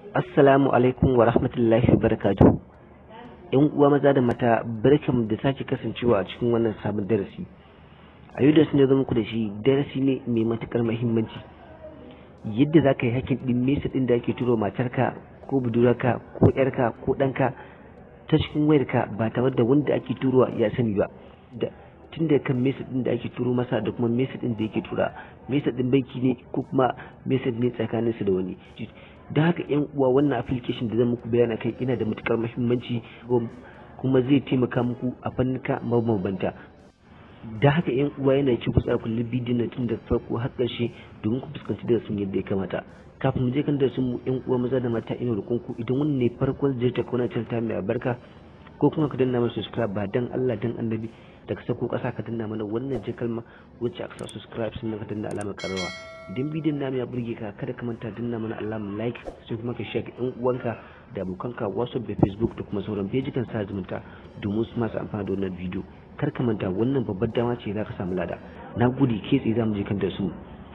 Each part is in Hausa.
Assalamu alaikum wa rahmatullahi wa barakatuhu. ‘Yan uwa maza da mata barkan da sake kasancewa a cikin wannan sabon darasi. A yau da sun zama muku da shi darasi ne mai matukar muhimmanci. Yadda za ka yi hakin ɗin mesa ɗin da ake turo matarka ko budurarka ko ‘yarka ko ɗanka ta cikin wayarka ba tare da wanda ake turowa ya sani ba. Da tun da kan mesa ɗin da ake turo masa da kuma mesa ɗin da yake tura mesa ɗin banki ne ko kuma mesa ne tsakaninsu da wani. da haka yan uwa wannan application da zan muku bayana kai ina da matukar muhimmanci kuma zai taimaka muku a fannuka mabambanta da haka yan uwa yana ci ku tsaya kullum bidiyon nan tun da farko har ƙarshe domin ku fuskanci darasin yadda ya kamata kafin mu je kan darasin mu yan uwa maza da mata ina roƙon ku idan wannan ne farkon ziyarta ko na ta mai albarka ko kuma ka danna mana subscribe ba dan Allah dan annabi da ka sako ƙasa ka danna mana wannan je kalma wacce aka sa subscribe sannan ka danna alamar karawa idan bidiyon namu ya burge ka kada ka manta danna mana alamar like sai kuma ka share yan uwanka da abokanka whatsapp da facebook da kuma sauran fejikan sa zumunta domin su masu amfana da wannan bidiyo kar ka manta wannan babbar dama ce za ka samu lada na gode ke tsaye za mu je kan da su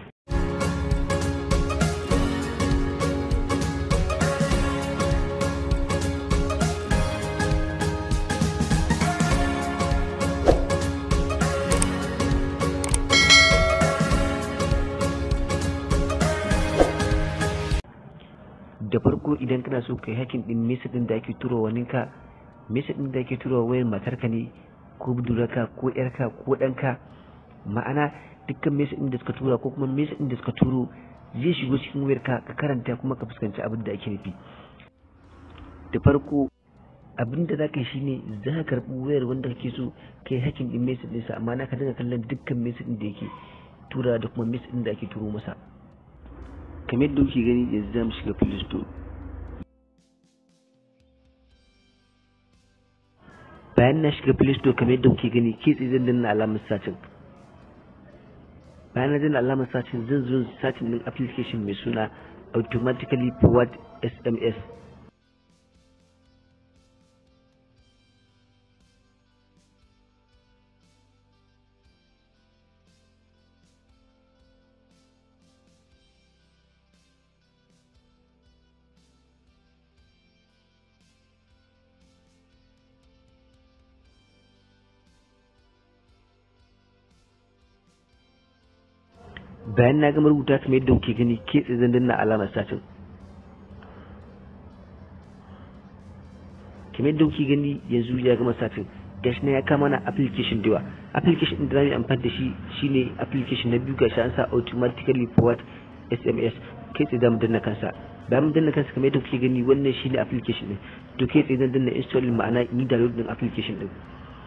da farko idan kana so ka yi hakin din mesa din da ake turo wani ka mesa din da ake turo wayar matarka ne ko budurarka ko yarka ko ɗanka ma'ana dukkan mesa din da suka tura ko kuma mesa din da suka turo zai shigo cikin wayarka ka karanta kuma ka fuskanci abin da ake nufi da farko abin da za ka yi shine za ka karɓi wayar wanda kake so ka yi hakin din mesa ɗinsa amma na ka dinga kallon dukkan mesa din da yake tura da kuma mesa din da ake turo masa kamar yadda kuke gani yanzu za mu shiga play store bayan na shiga play store kamar yadda kuke gani ke tsaye zan danna alamar sacin bayan na danna alamar sacin zan zo sacin din application mai suna automatically forward sms bayan na gama rubuta kamar yadda kuke gani ke tsaye zan danna alamar satin kamar yadda kuke gani yanzu ya gama satin gashi na ya kama na application da yawa application din da zamu amfani da shi shine application na biyu gashi an sa automatically forward sms kai tsaye zamu danna kansa bayan mun danna kansa kamar yadda kuke gani wannan shine application din to kai tsaye zan danna install ma'ana ni download din application din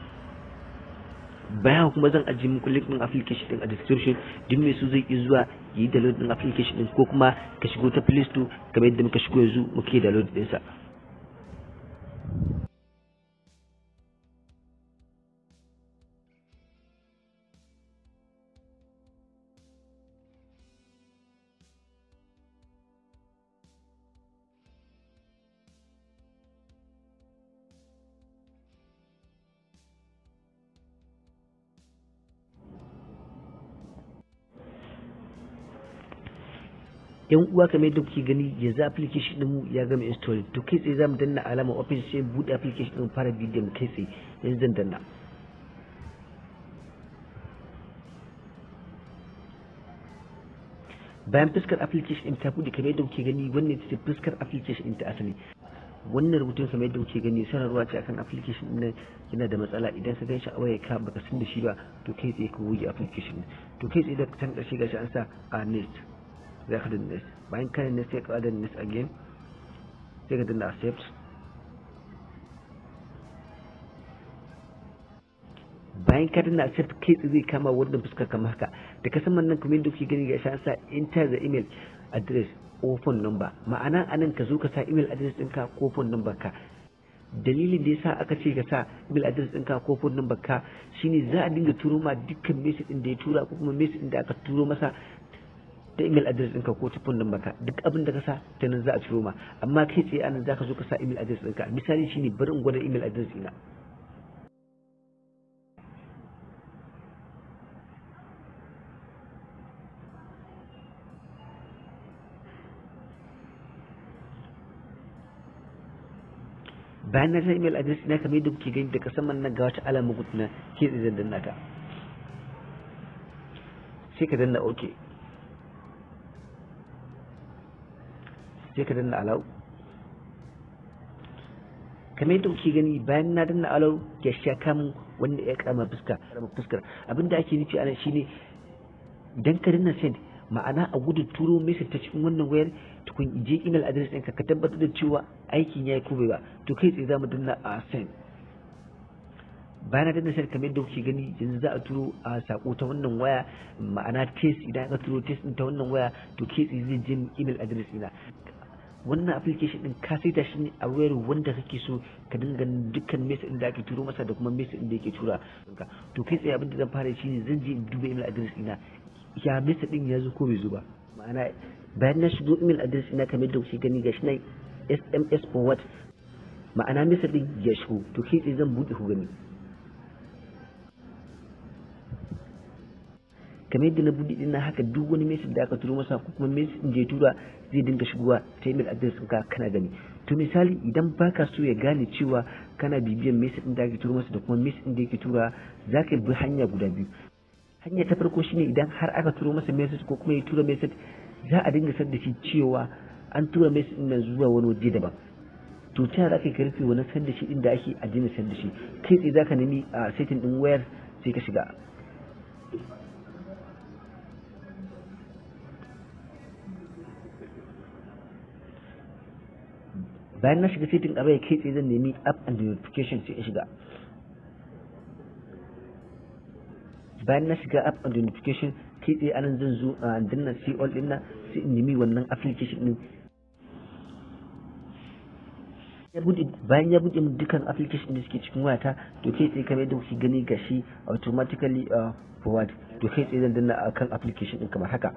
bayan kuma zan ajiye muku link din application din a description duk mai su zai iya zuwa yi download din application din ko kuma ka shigo ta play store kamar yadda muka shigo yanzu muke download din sa yan uwa kamar yadda kuke gani yanzu application din mu ya gama install to kai tsaye zamu danna alamar open sai bude application din fara bidiyon kai tsaye yanzu zan danna bayan fuskar application din ta bude kamar yadda kuke gani wannan ita ce fuskar application din ta asali wannan rubutun kamar yadda kuke gani sanarwa ce akan application din yana da matsala idan ka gan shi a waya ka baka san da shi ba to kai tsaye ka goge application to kai tsaye da can karshe gashi an sa a next za ka danna next bayan kayan next sai ka danna next again sai ka danna accept bayan ka danna accept kai tsaye zai kama wannan fuskar kamar haka da ka saman nan kuma yadda kuke gani ga shi an sa enter the email address ko phone number ma'ana anan ka zo ka sa email address ɗinka ko phone number ka dalilin da yasa aka ce ka sa email address ɗinka ko phone number ka shine za a dinga turo ma dukkan message ɗin da ya tura ko kuma message ɗin da aka turo masa ta email address ɗinka ko ta phone number ka duk abin da ka sa ta nan za a turo ma amma kai tsaye anan za ka zo ka sa email address ɗinka misali shine bari in gwada email address ɗina bayan na sa email address ina kamar yadda kuke gani daga saman nan ga wata alama gudu na ke zan danna ta sai ka danna ok sai ka danna allow kamar yadda kuke gani bayan na danna allow ya sha kamun wanda ya kama fuska fuskar abinda ake nufi ana shine idan ka danna send ma'ana a gudu turo message ta cikin wannan wayar tukun je email address ɗinka ka tabbatar da cewa aikin ya yi ko bai ba to kai tsaye za mu danna a send bayan na danna send kamar yadda kuke gani yanzu za a turo a sako ta wannan waya ma'ana test idan aka turo test ɗin ta wannan waya to kai tsaye zai je email address ɗina wannan application din ka saita shi ne a wayar wanda kake so ka dinga dukkan message da ake turo masa da kuma message da yake tura to kai tsaye abin da zan fara shi ne zan je in duba email address ina ya message din ya zo ko bai zo ba ma'ana bayan na shigo email address ina kamar da kuke gani gashi nan SMS forward ma'ana message din ya shigo to kai tsaye zan buɗe ku gani kamar yadda na buɗe din haka duk wani message da aka turo masa ko kuma message din da ya tura zai dinga shigowa ta email address ka kana gani to misali idan baka so ya gane cewa kana bibiyan message din da ake turo masa da kuma message din da yake tura zaka bi hanya guda biyu hanya ta farko shine idan har aka turo masa message ko kuma ya tura message za a dinga san da shi cewa an tura message din nan zuwa wani waje daban to ta yaya zaka karfe wani san da shi din da ake a dina san da shi kai tsaye zaka nemi a setting din wayar sai ka shiga bayan na shiga setting a bai kai tsaye zan nemi app and notification sai in shiga bayan na shiga app and notification kai tsaye anan zan zo a danna see all din nan sai in nemi wannan application din ya bude bayan ya bude min dukkan application da suke cikin wayata to kai tsaye kamar yadda kuke gani gashi automatically uh, forward to kai tsaye zan danna akan application din kamar haka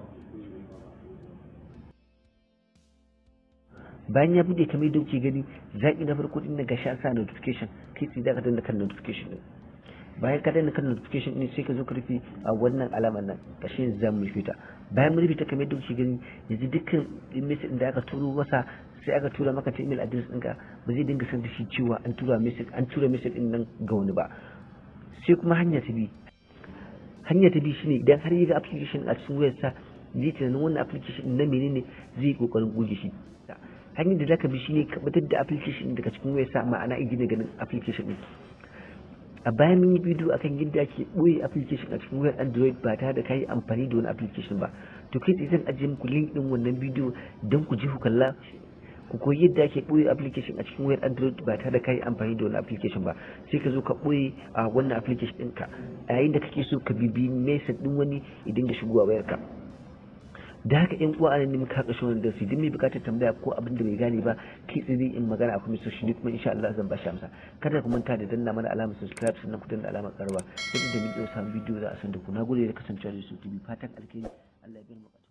bayan ya bude kamar yadda kuke gani zaki na farko din daga sha sa notification kai tsaye zaka danna kan notification din bayan ka danna kan notification din sai ka zo ka rufe a wannan alamar nan kashe yanzu za mu rufe ta bayan mu rufe ta kamar yadda kuke gani yanzu dukkan message da aka turo masa sai aka tura maka ta email address ɗinka ba zai dinga san da shi cewa an tura message an tura message din nan ga wani ba sai kuma hanya ta bi hanya ta bi shine idan har yi ga application a cikin wayarsa zai tunanin wannan application na menene zai yi kokarin goge shi hanyar da zaka bi shine ka fitar da application daga cikin wayarsa ma'ana igina ganin application din a bayan mun yi bidiyo akan yadda ake ɓoye application a cikin wayar android ba tare da kayi amfani da wani application ba to kai tsaye zan ajiye muku link din wannan bidiyo don ku je ku kalla ku koyi yadda ake ɓoye application a cikin wayar android ba tare da kayi amfani da wani application ba sai ka zo ka ɓoye a wannan application ɗinka a yayin da kake so ka bibi message ɗin wani idan da shigowa wayarka da haka yan uwa anan ne muka haka shi da su idan mai bukatar tambaya ko abin da bai gane ba kai tsaye in magana a kuma social kuma insha Allah zan ba shi amsa kada ku manta da danna mana alamar subscribe sannan ku danna alamar karwa sai da mun samu bidiyo za a san da ku nagode da kasancewa da su TV fatan alkhairi Allah ya bi mu